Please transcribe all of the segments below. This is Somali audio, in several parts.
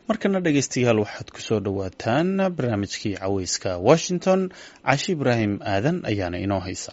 markana dhegaystayaal waxaad ku soo dhowaataan barnaamijkii caweyska washington cashi ibraahim aadan ayaana inoo haysa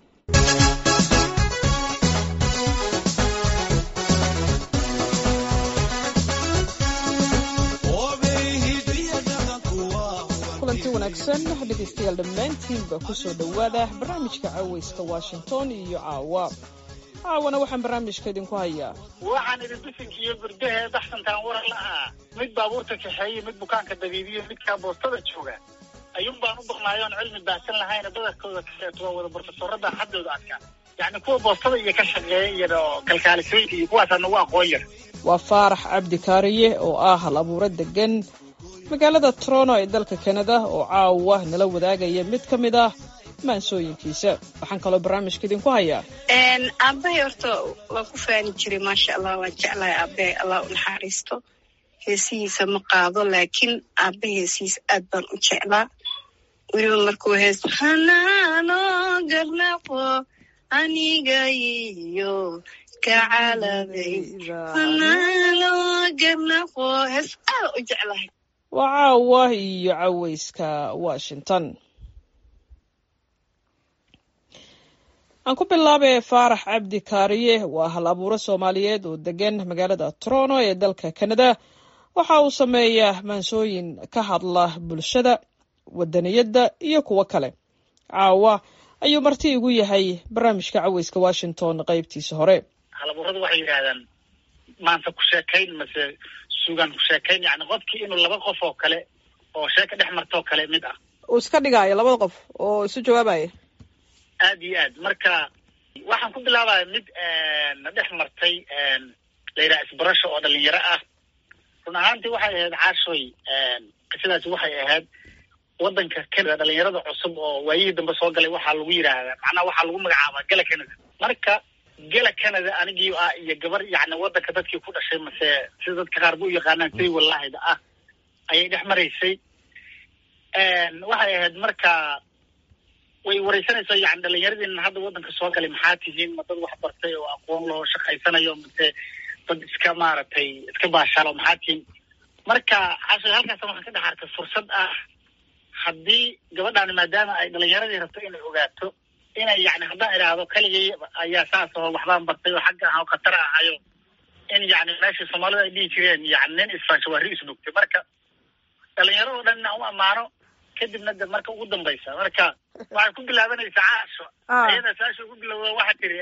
kulanti wanaagsan dhegaystayaal dhammaantiinba kusoo dhowaada barnaamijka caweyska washington iyo caawa caawana waxaan barnaamijka idinku hayaa waxaan idin bisinkiiyo gurdahee baxsantaan waran la ahaa mid baabuurta kaxeeye mid bukaanka dabiibiyo midkaa boostada jooga ayuun baan u baqnaayoon cilmi baahsan lahayna badarkooda kaseeto waa wada borofesorada xaddooda adkaa yacni kuwa boostada iyo ka shaqeeya iyo kalkaalisooyinka iyo kuwaasaa nagu aqoon yar waa faarax cabdi kaariye oo ah hal abuuro degan magaalada toronto ee dalka kanada oo caawa nala wadaagaya mid ka mid ah maansooyinkiisa waxaan kaloo barnaamijka idinku hayaa aabahay horta waa ku faani jiray maasha allah waan jeclahay aabahay allah u naxariisto heesihiisa ma qaado laakiin aabe heesihiisa aad baan u jeclaa weliba markuu hees hanaano garnaqo aniga iyo kacaladay hanaano garnaqo hees aad u jeclahay waa caawa iyo caweyska washington aan ku bilaabay faarax cabdi kaariye waa hal abuuro soomaaliyeed oo degan magaalada toronto ee dalka kanada waxa uu sameeyaa maansooyin ka hadla bulshada wadaniyadda iyo kuwo kale caawa ayuu marti igu yahay barnaamijka caweyska washington qaybtiisa hore halabuuradu waxay yidhaahdaan maanta ku sheekayn mase sugan ku sheekayn yani qofkii inuu laba qof oo kale oo sheeka dhex martoo kale mid ah uu iska dhigaayo labada qof oo isu jawaabaya aad iyo aad marka waxaan ku bilaabaya mid na dhex martay la yidhaha isbarasho oo dhalinyaro ah run ahaantii waxay ahayd caashoy qisadaasi waxay ahayd waddanka canada dhalinyarada cusub oo waayihii dambe soo galay waxaa lagu yidhaahdaa macnaha waxaa lagu magacaabaa gala canada marka gala canada anigii ah iyo gabar yacni waddanka dadkii ku dhashay mase sida dadka qaar ba u yaqaanaan say wallahida ah ayay dhex maraysay waxay ahayd marka way wareysanaysaa yani dhalinyaradiina hadda waddanka soo galay maxaa tihiin ma dad wax bartay oo aqoon lahoo shaqaysanayo mase dad iska maaragtay iska baashaalo maxaa tihiin marka cashay halkaasa waxaan ka dhex arkay fursad ah haddii gabadhaani maadaama ay dhalinyaradii rabto inay ogaato inay yani haddaan idhaahdo keligay ayaa saas oo waxbaan bartay oo xagga ah oo khatar ahayo in yani meeshii soomaalida ay dhihi jireen yani nin isfansho waa ri isnugtay marka dhalinyaradoo dhan inaan u ammaano kadibna de marka ugu dambaysa marka waxay ku bilaabanaysaa caasho ayada saasha ugu bilowda waxaa tiri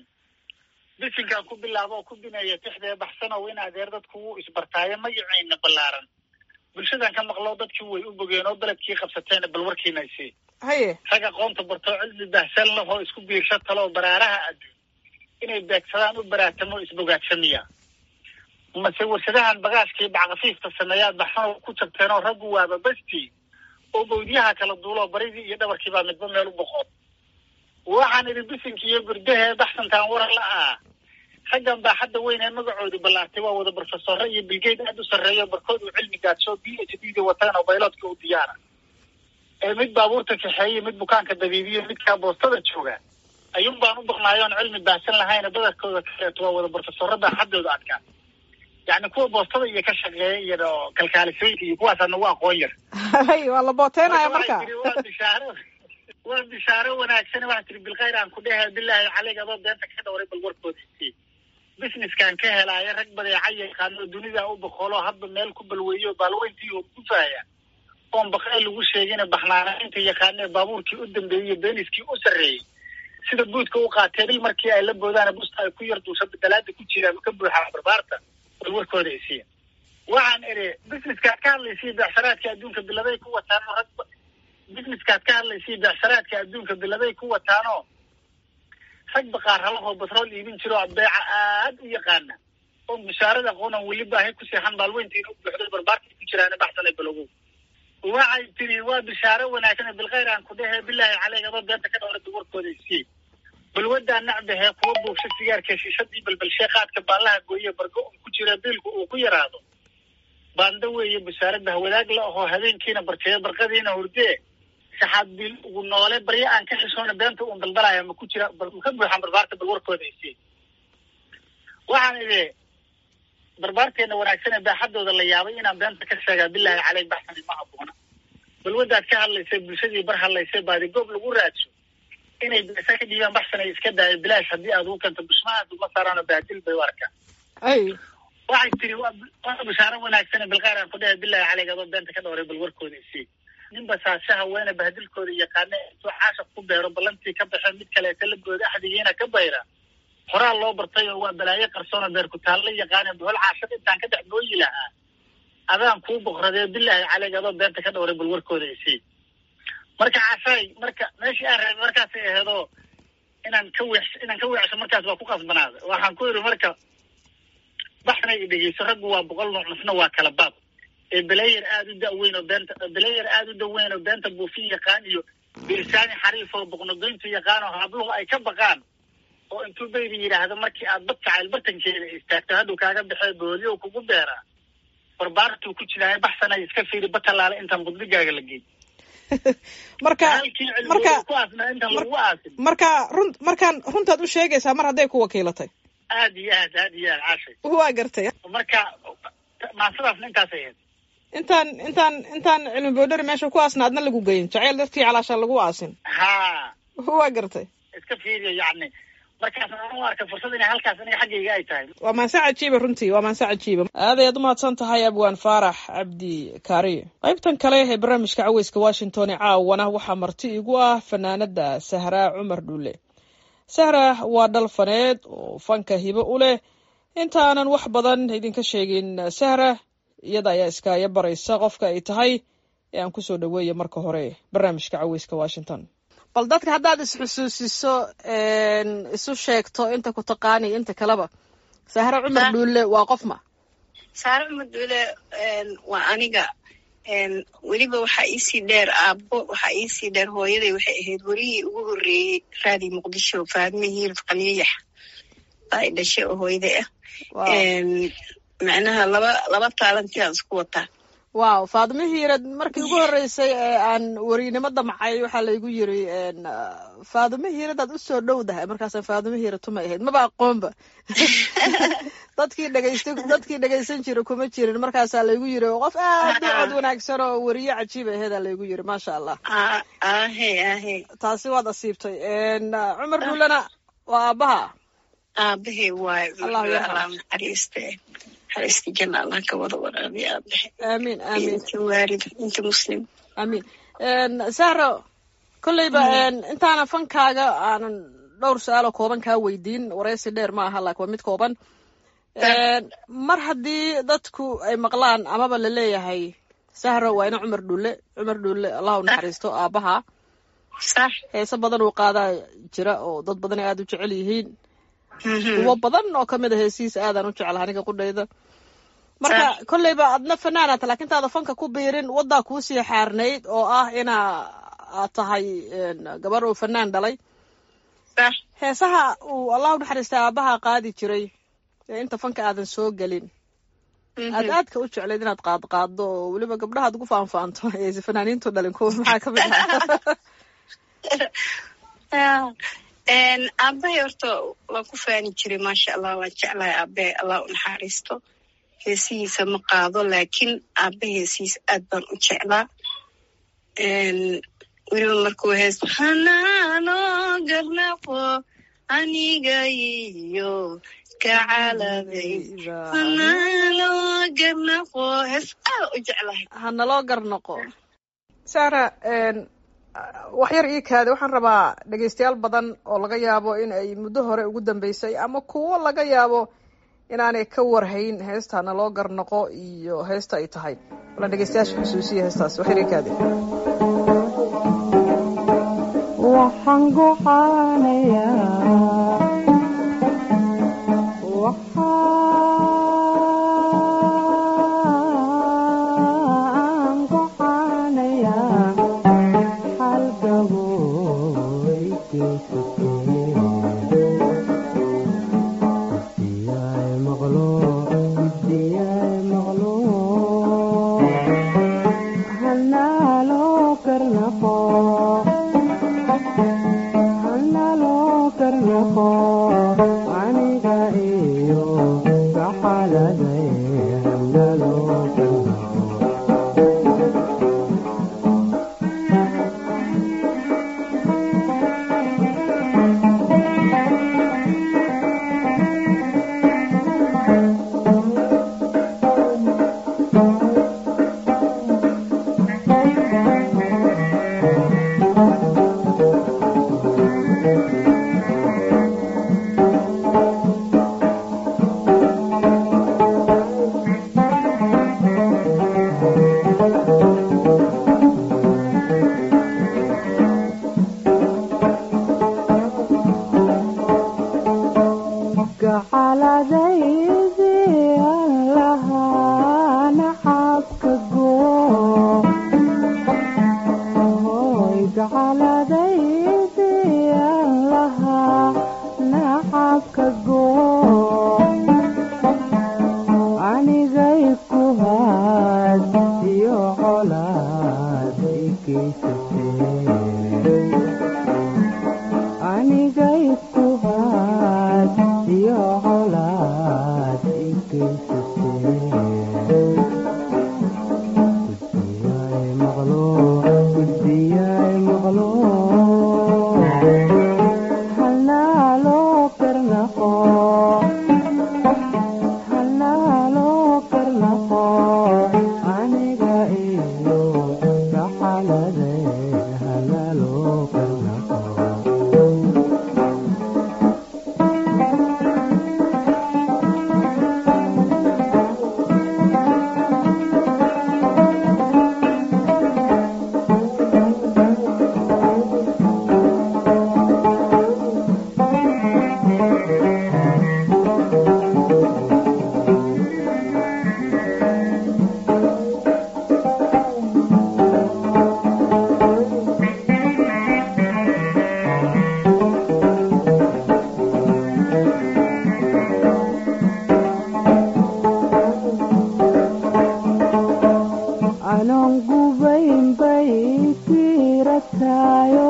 bisinkaan ku bilaabo oo ku bineeya tixdee baxsanow in adeer dadku wuu isbartaayo magaceyna ballaaran bulshadan ka maqlo dadkii way u bogeen oo beledkii qabsateena bal warkiina isii haye rag aqoonta bartoo cilmi bahsan lahoo isku biirsho taloo baraaraha adduun inay beegsadaan u baraatamo isbogaadsamiya mase warshadahan bagaashkii backafiifta sameeyaad baxsanow ku jabteen oo raggu waaba bastii oo bawdyaha kala duuloo baridii iyo dhabarkii baa midba meel u boqoon waxaan idhi bisinkii iyo gurdahee baxsantaan waran la ahaa raggan baa hadda weyn ee magacoodii ballaartay waa wada brofesore iyo bilgeyd aad u sarreeyo barkood uu cilmi gaadsho b h d da wataan oo bayloodka u diyaara ee mid baabuurta kaxeeye mid bukaanka dabiibiyo midkaa boostada jooga ayuun baan u baqnaayoon cilmi baahsan lahayna badarkooda kaseeto waa wada brofesorada xaddooda adkaa yacni kuwa boostada iyo ka shaqeeya iyo kalkaalisooyinka iyo kuwaasaa nagu aqoon yar waa la booteynaya marka waa bishaaro waa bishaaro wanaagsan waxaa tiri bilkhayr aan ku dhehe bilaahi caleyg adoo beenta ka dhowray bal warkooda isii businesskan ka helaayo rag badeeca yaqaano dunida u boqolo hadba meel ku balweeyo baalweyntii oo gufaaya oon baqay lagu sheegina baxnaanaynta yaqaanee baabuurkii u dambeeyey beeniskii u sarreeyey sida buudka u qaateen il markii ay la boodaana busta ay ku yar duusha dalaada ku jiraan ka buuxaa barbaarta bal warkooda isiya waxaan idhi businesskaad ka hadlaysay beecsaraadka adduunka biladay ku wataanoo rag businesskaad ka hadlaysay beecsaraadka adduunka biladay ku wataanoo rag baqaaralahoo batrool iibin jiro beeca aad u yaqaana oo bishaarada aqoonan weli baahay ku seexan baalweyntiina u buuxday barbaarkay ku jiraan baxsanay balogow waxay tiri waa bishaaro wanaagsan bilkhayr aan ku dhehe bilaahi caleyg adoo beenta ka dhowrada warkooda isii balwadaa nacbahee kuwa buugsha sigaarka shiishadii balbalshee qaadka baallaha gooye bargo un ku jira biilku uu ku yaraado baanda weeye bishaarada hawadaag la ahoo habeenkiina barkeeyo barqadiina hurdee saxaad biil ugu noole baryo aan ka xishoona beenta uun daldalaya ma ku jira ma ka buuxaan barbaarta bal warkooda isii waxaan idhi barbaarteena wanaagsan ee baaxadooda la yaabay inaan beenta ka sheegaa bilaahi caley baxsani ma haboona balwadaad ka hadlaysay bulshadii bar hadlaysay baadi goob lagu raadso inay beesa ka dhiibaan baxsanay iska daayo bilaash haddii aad ugu kento bushmahaad uma saaraano baadil bay u arkaan ay waxay tiri waa waa bishaaro wanaagsan bilqaar aan ku dhahay bilaahi caleyg adoo beenta ka dhowray bal warkooda isii ninba saashaha weene bahdilkooda yaqaana intuu caashaq ku beero ballantii ka baxeen mid kaleeta la gooda axdigiina ka bayra horaa loo bartay oo waa balaayo qarsoona beer ku taalla yaqaane bohol caashaq intaan ka dhex gooyi lahaa adaan kuu boqradee bilaahi caleyg adoo beenta ka dhowray bal warkooda isii marka caashaay marka meeshii aan reebay markaasay aheedoo inaan ka weex inaan ka weexsho markaas waa ku qasbanaaday waxaan ku yidhi marka baxnay i dhegeyso raggu waa boqol nooc nafna waa kala baab ee belayer aada u daweyn oo beenta belayer aada u daweyn oo beenta buufin yaqaan iyo birsaani xariif oo boqnogoyntu yaqaan oo habluhu ay ka baqaan oo intuu baydi yidhaahdo markii aad bad jacayl bartankeeda istaagto hadduu kaaga baxee booliyo kugu beeraa barbaartuu ku jiraayo baxsanay iska fiiri batalaale intaan qudbigaaga la geyn marka halkii marka cilmigu ku aasnaa intaan lagu aasin marka run markaan runtaad u sheegaysaa mar hadday ku wakiilatay aad iyo aad aad iyo aad caashay waa gartay marka maasadaasna intaasay ahayd intaan intaan intaan cilmi boodhari meesha ku aasna adna lagu geyin jaceyl dartii calaashaan lagu aasin haa waa gartay iska fiiriyo yacni markaas aan u arkay fursad inay halkaas aniga xaggayga ay tahay waa maanse cajiiba runtii waa maanse cajiiba aad ayaad umahadsan tahay abwaan faarax cabdi kaariye qaybtan kale ee barnaamijka caweyska washington ee caawana waxaa marti igu ah fanaanada sahraa cumar dhuule sahra waa dhal faneed oo fanka hibo u leh intaanan wax badan idinka sheegin sahra iyada ayaa iskaya baraysa qofka ay tahay ee aan kusoo dhaweeya marka hore barnaamijka caweyska washington bal dadka haddaad isxusuusiso isu sheegto inta ku taqaaniyo inta kaleba sahre cumar dhuulle waa qof ma saare cumar duule waa aniga weliba waxaa iisii dheer aabbo waxaa iisii dheer hooyaday waxay ahayd werihii ugu horreeyey raadi muqdisho faadme hiirf qaliyayax baa i dhashay oo hooyaday ah macnaha laba laba taalantiaan isku wataa wow faadimo hiirad markii ugu horreysay ee aan werinimo damcay waxaa laygu yiri faadimo hiiradaad usoo dhowdahay markaasa faadimo hiira tumay ahayd maba aqoonba dadkii dhegeystay dadkii dhegeysan jira kuma jirin markaasaa laygu yiri qof aad u cod wanaagsan oo weriye cajiib aheedaa laygu yiri maasha allah ahe ahe taasi waad asiibtay cumar dhuulena waa aabaha aabahe waayo Allahu yarxam. allah naxariiste naxariista janna allah ka wada waraabiya aabahe aamiin aamiin inta waalid inta muslim amiin sahro kolleyba intaana fankaaga aanan dhowr su-aalo kooban kaa weydiin wareysi dheer ma aha laakiin waa mid kooban mar haddii dadku ay maqlaan amaba la leeyahay sahro waa ina cumar dhulle cumar dhulle allah u naxariisto aabaha sax heese badan uu qaadaa jira oo dad badan ay aada u jecel yihiin kuwo badan oo kamid a heesihiisa aadaan u jecel aniga qudhayda marka kolleyba adna fanaanata laakiin taada fanka ku biirin waddaa kuusii xaarnayd oo ah inaa aad tahay gabar uu fanaan dhalay sax heesaha uu allah u naxariistay aabaha qaadi jiray ee inta fanka aadan soo gelin aad aadka u jeclayd inaad qaad qaaddo oo weliba gabdhahaad ugu faanfaanto aysa fanaaniintu dhalin kuwa maxaa ka mid ahaa aabahay horta waan ku faani jiray maasha allah waan jeclahay aabahe allah u naxariisto heesihiisa ma qaado laakiin aabe heesihiisa aad baan u jeclaa weliba markuu hees hanaano garnaqo aniga iyo kacaladay hanaano garnaqo hees aad u jeclahay hanaloo garnoqo sara wax yar ii kaade waxaan rabaa dhegeystayaal badan oo laga yaabo in ay muddo hore ugu dambeysay ama kuwo laga yaabo inaanay ka warhayn heesta hanaloo garnoqo iyo heesta ay tahay walaan dhegeystayaasha xusuusiya heestaas wax yar ii kaade waxaan gocaanayaa waxaan gocaanayaa hal gaboy geysatay maqlo diyay maqlo hanaaloo karnaqo hanaaloo karnaqo aniga iyo kaxaladay nacabka goo hoy gacaladaydiyaan lahaa nacabka goo anigay ku haad iyo colaad ikaysatee anigay ku haad iyo colaad ikaysatee gudbiyay maqlo gudbiyay maqlo halnaaloo karnaqo halnaaloo karnaqo aniga iyo gaxalade halnaaloo karnaqo anon gubayn bay tirataayo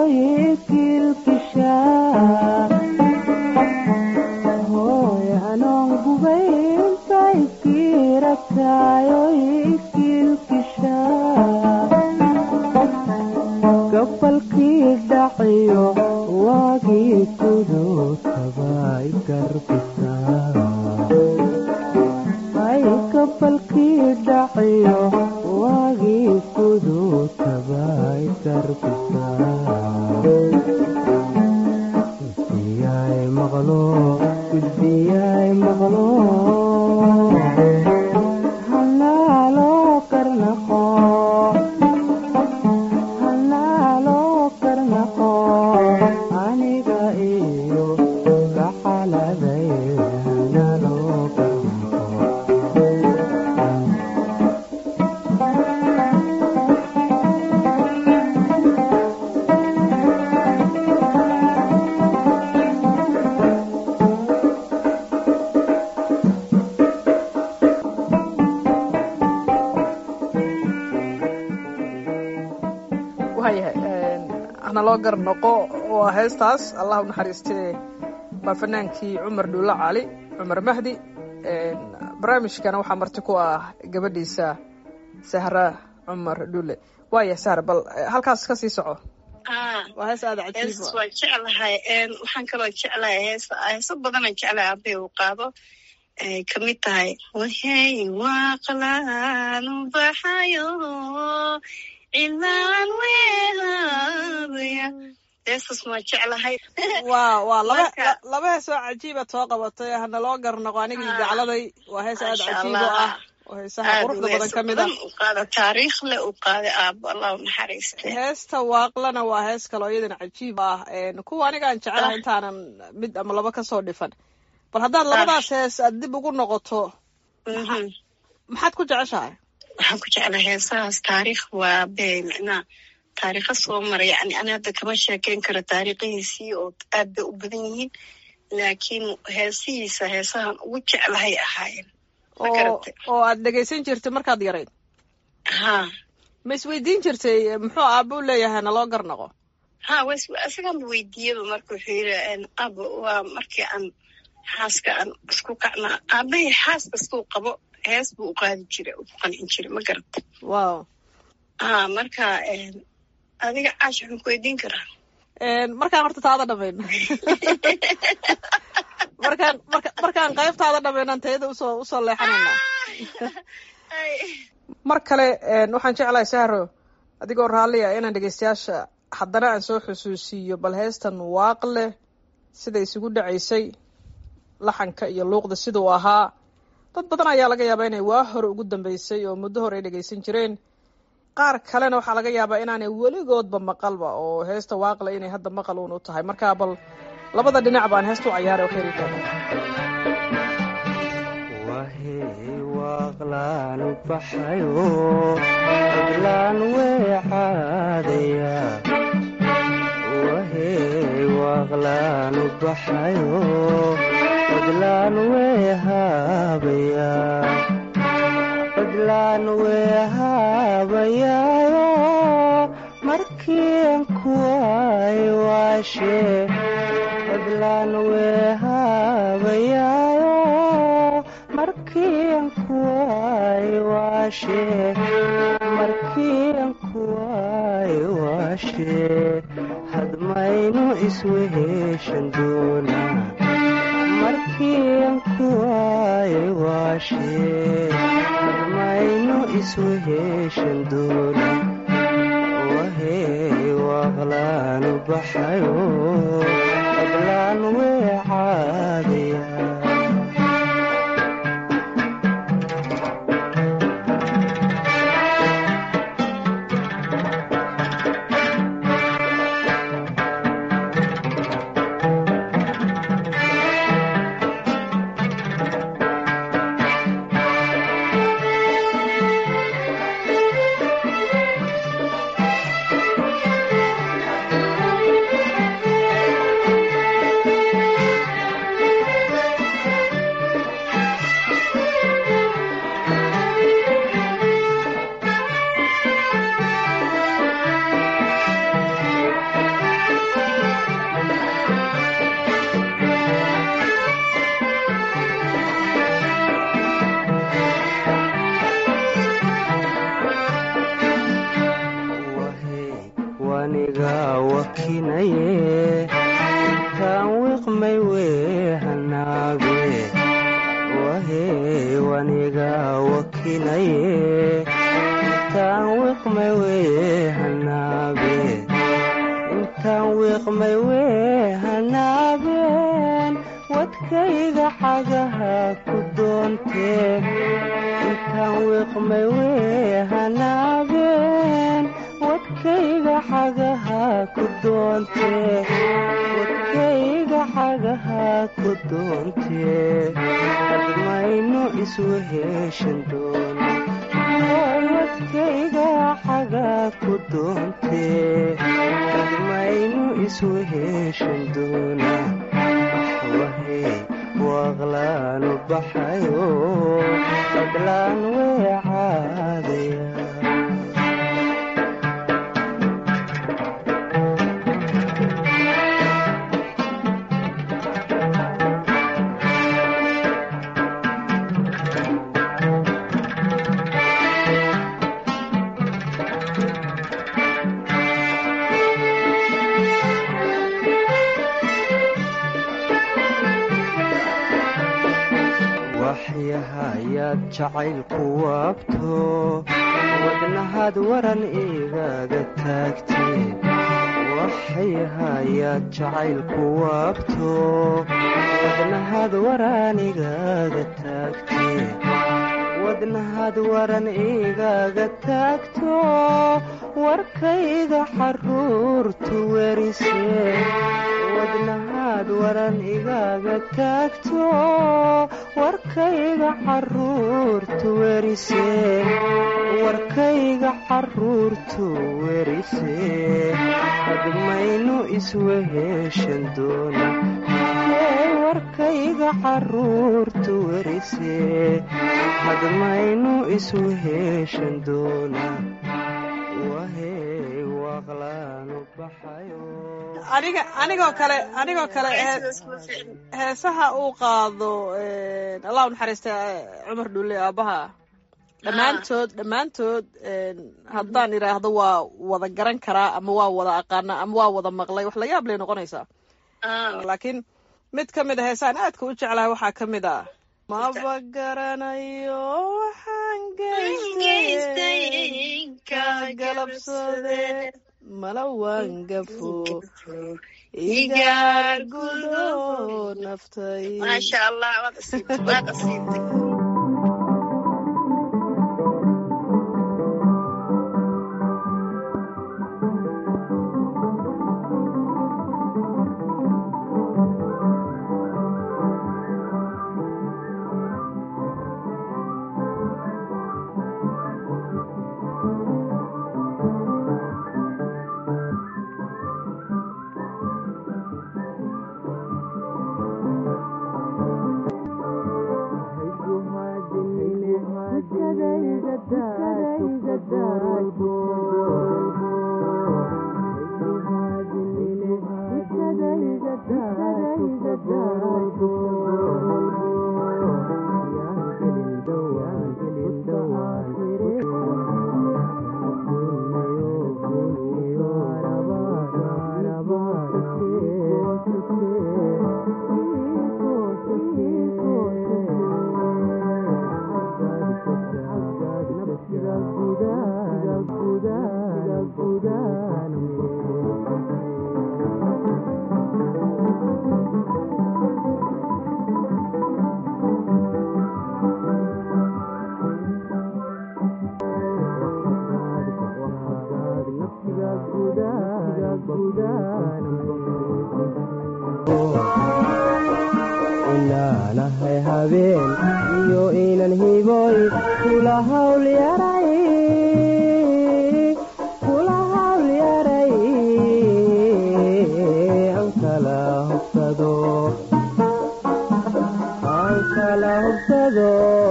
ikilkishaa hooy anon gubayn bay tirataayo ikilkishaa gafalkii dhaciyo waagii kudutaba ikarbisaa ay gafalkii dhaciyo waagii kudutaba ikarbisaa gudbiyay maqlo gudbiyay maqlo halnaaloo karnaqo halnaaloo karnaqo aniga iyo gaxaladay halnaaloo karnaqo waayahay hana loo gar noqo waa heestaas allah u naxariistee waa fanaankii cumar dhuulle cali cumar mahdi barnaamijkana waxaa marti ku ah gabadhiisa sahra cumar dhuulle waaya sahra bal eh, halkaas ka sii soco ah waa hees aada cajiib hees waan jeclahay een, waxaan kaloo jeclahay heesa heeso badanaan jeclahay aabay uu qaado ay kamid tahay wahey waaqlaan u baxayo cilaan weelaya heestas waan jeclahay waa waa laba Marka- la- laba hees oo cajiibaad soo qabatay hana loo gar noqo anigii Ah. gacladay waa hees aada Masha cajiib oo Allah. ah oo heesaha aad quruxda u badan heeso ka mid ah badan u qaada taariikh le u qaaday aabo allah u naxariiste heesta waaqlana waa hees kaloo iyadana cajiib ah een, kuwa aniga aan jecelahay Ah. intaanan mid ama laba kasoo dhifan bal haddaad labadaas hees aad dib ugu noqoto Mhm. maxaad ku jeceshahay waxaan ku jeclahay heesahaas taariikh waa be micnaa taariikha soo maray yani ani hadda kama sheekeyn karo taariikhihiisii oo aad bay u badan yihiin laakiin heesihiisa heesahan ugu jeclahay ahaayeen Ma oo garatay? oo aad dhegaysan jirtay markaad yarayd ha ma isweydiin jirtay muxuu aaba u leeyahay naloo gar noqo ha was isaganba weydiiyaba marka wuxuu yidhi aba waa markii aan xaaska aan isku kacnaa aabahay xaas kastuu qabo hees buu u qaadi jiray u qancin jiray ma garata wow ha marka een, adiga caash waxaan ku weydiin karaa Een, markaan horta taada dhamayn markaan marka markaan qaybtaada dhamaynan tayada usoo usoo leexanaynaa mar kale een, waxaan jeclahay sahro adigoo raalliya inaan dhegeystayaasha haddana aan soo xusuusiiyo bal heestan waaqle sida isugu dhacaysay laxanka iyo luuqda siduu ahaa dad badan ayaa laga yaabaa inay waa hore ugu dambeysay oo muddo hore ay dhegeysan jireen qaar kalena waxaa laga yaabaa inaanay weligoodba maqalba oo heesta waaqle inay hadda maqal uun u tahay markaa bal labada dhinac baan heesta u cayaaray oo kheyri tahay wahey waa waaqlaan u baxayo fadlaan weecaadaya wahey waaqlaan u baxayo fadlaan weehaabaya fadlaan weehaabayaayo markiin kuway waashe fadlaan weehaabayaayo markiin kuway waashe markiin kuway waashe hadmaynu isweheshan doonaa markiin kuway waashe hadmaynu isweheshan doonaa wahey waaqlaan u baxayo fadlaan weecaadaya wahey waniga wakinaye intaan wiqmay weehanaabe wahey waniga wakinaye intaan wiqmay weehanaabe intaan wiqmay weehanaabeen wadkayga xagaha ku doontee intaan wiqmay weehanaabeen wadkayga xagaha ku doontee wadkayga xagaha ku doontee hadmaynu isweheshan doona wadkayga xaga ku doontee hadmaynu isweheshan doona wahey waaqlaan u baxayo fadlaan weecaadaya waxyahayaad jacaylku waabto wadnahaad waran igaga taagtee waxyahayaad jacaylku waabto wadnahaad waran igaga taagtee wadnahaad waran igaga taagto warkayga xaruurtu werisee wadnahaad waran igaga taagto warkayga xaruurtu werisee warkayga xaruurtu werisee hadmaynu isweheshan doona Ee, warkayga xaruurtu werisee hadmaynu isweheshan doona wahey waaqlaanu baxayo aniga anigoo kale anigoo kale hee- heesaha uu qaado een, allah u naxariista eh, cumar dhulle aabaha dhammaantood dhammaantood een, haddaan idhaahdo waa wada garan karaa ama waa wada aqaana ama waa wada maqlay wax la yaab lay noqonaysaa laakiin mid ka mid a heesahan aadka u jeclahay waxaa ka mid ah maba garanayo waxaan geystay ka galabsade mala waan gafo igaar gudo naftay maasha allah waad asiibtay waad asiibtay inaanahay habeen iyo inan hiboy kula hawl yaray kula hawl yaray aan kala hubsado aan kala hubsado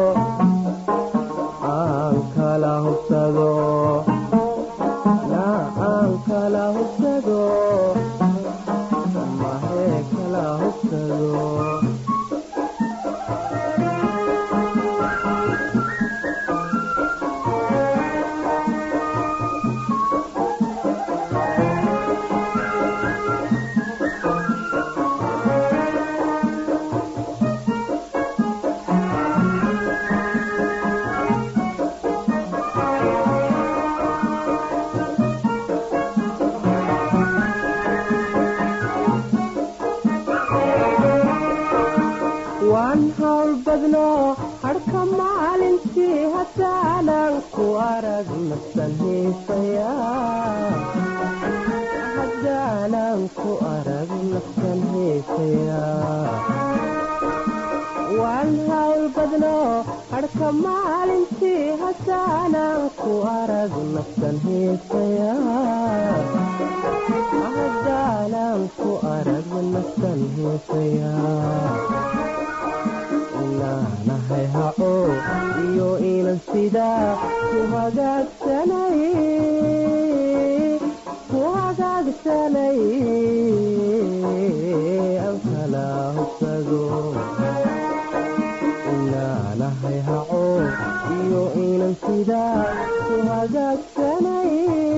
aan kala hubsado na aan kala hubsado mahee kala hubsado waan hawl badno harka maalintii haddaanan ku arag nafsan hiisaya haddaanan ku arag nafsan hiisaya waan hawl badno harka maalintii haddaanan ku arag nafsan hiisaya haddaanan ku arag nafsan hiisaya inaanahay haco iyo inan sidaa ku hagaagsanay ku hagaagsanay aan kala hubsado inaanahay haco iyo inan sidaa ku hagaagsanay